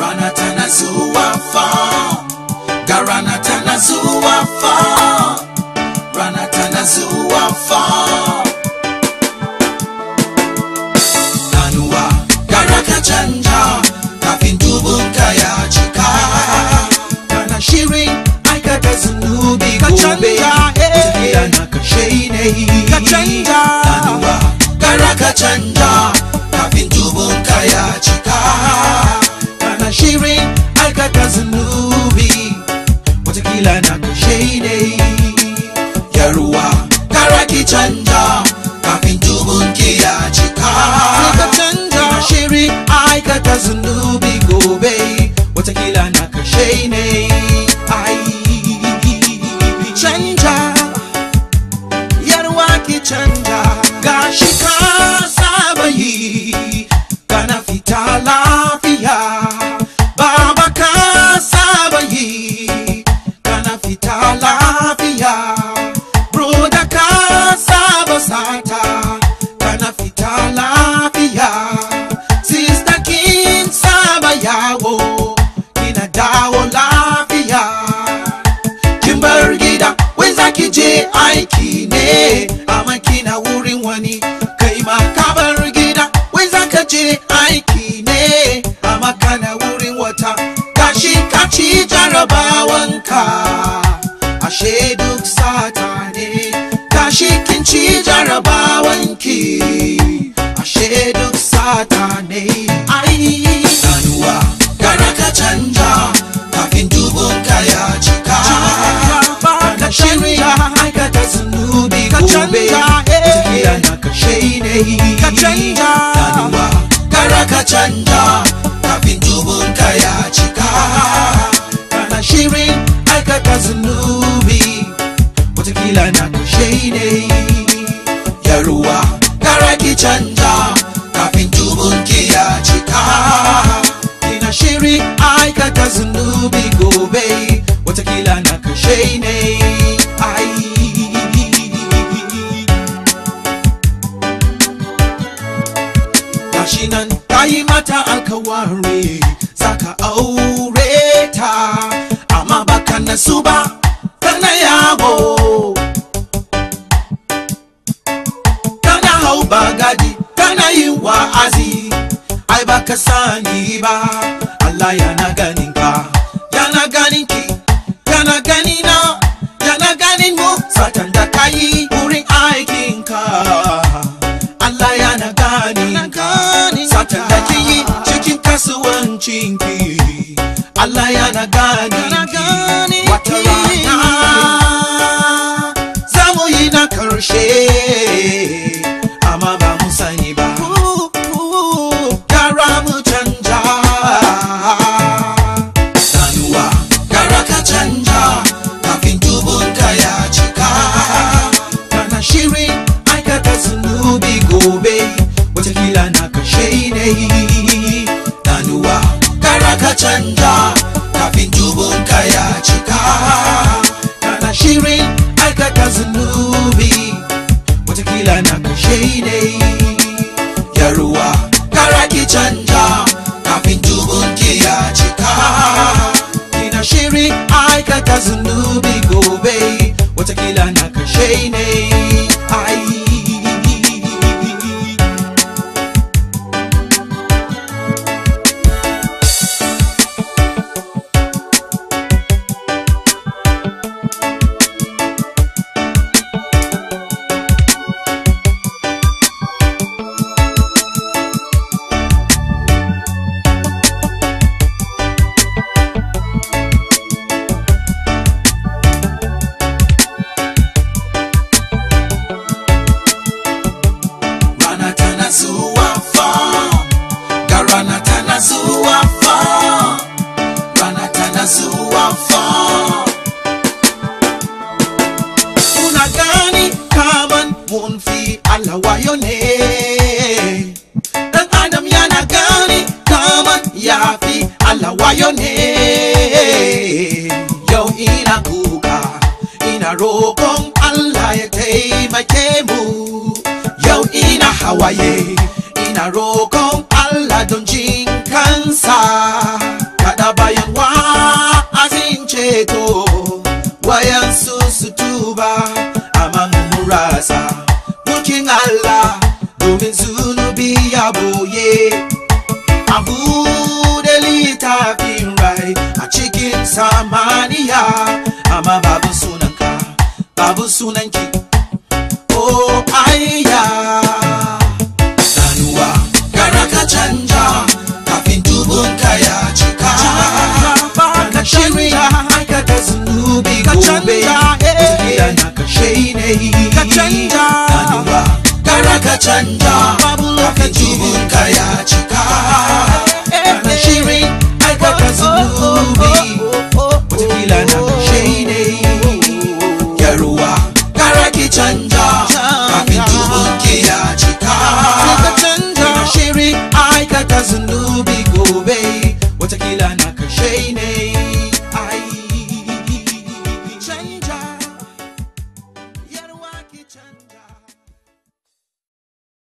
rana tana zuwa fa ga rana tana zuwa fa rana tana zuwa fa Nanuwa gara ka canja kafin dubunka ya cika kana shirin aikata zunubi Ka gobe canja, eh. tafiya na kashe ne Ka canja. Nanuwa gara ka canja kafin dubunka ya cika kana shirin aikata zunubi watakila na kashe ne yaruwa gara ki canja kafin dubunki ya cika ka canja. Ina shiri aikata zunubi gobe watakila na kashe ne ai canja yarwa ki canja gashi ka saba yi kana fita lafiya baba ka saba yi kana fita lafiya broda ka saba sata kana fita lafiya sister kin saba yawo kina dawo lafiya kin bar gida wai zaki je aiki ne amma kina wurin wani kai ma ka bar gida wai zaka je aiki ne amma kana wurin wata gashi ka ci jarabawanka ashe duk sata ne gashi kin ci jarabawanki ashe duk sata ne ai nanuwa gara ka canja kafin dubunka ya cika kana shirya aikata zunubi Ka gobe canja, eh. tafiya na kashe ne Ka canja. nanuwa gara ka canja kafin dubunka ya cika kana shirin aikata zunubi watakila na kashe ne yaruwa gara ki canja kafin dubunki ya cika ina shiri aikata zunubi gobe watakila na kashe ne ai gashi nan ta yi mata alkawari zaka aure ta amma baka nasu ba kana yawo kana hau bagadi kana yin wa'azi ai baka sani ba Allah yana ganin ka yana ganin ki yana gani na yana ganin mu satan da kayi wurin aikin ka Allah yana ganin ka satan da ki yi cikin kasuwancin ki Allah yana ganin Yana ki ganin wata ki. rana za mu yi na karshe amma ba mu sani ba gara mu canja sanuwa gara ka canja kafin dubunka ya cika kana shirin aikata zunubi gobe watakila na kashe ne sanuwa gara ka canja kafin dubunka ya cika kana shirin aikata zunubi watakila na kashe ne yaruwa gara ki canja kafin dubunki ya cika ina shiri aikata zunubi gobe watakila na kashe ne ai rana tana zuwa fa ga rana tana zuwa fa rana tana zuwa fa kuna gani kaman mun fi Allah wayo ne dan adam yana gani kaman ya fi Allah wayo ne yau ina kuka ina roƙon Allah ya taimake mu yau ina hawaye ina roƙon Allah don jin kansa sunanki oh ayya sanuwa gara ka canja kafin dubunka ya cika ka shirin canja aikata zunubi Ka gobe canja, eh. wataƙila na kashe ne Ka canja. sanuwa gara ka canja Babu kafin lokaci. dubunka ya cika Eh, kana eh. shirin aikata zunubi watakila na kashe ne yaruwa gara ki canja kafin dubunki ya cika Ka canja. Kina shirin aikata zunubi gobe watakila na kashe ne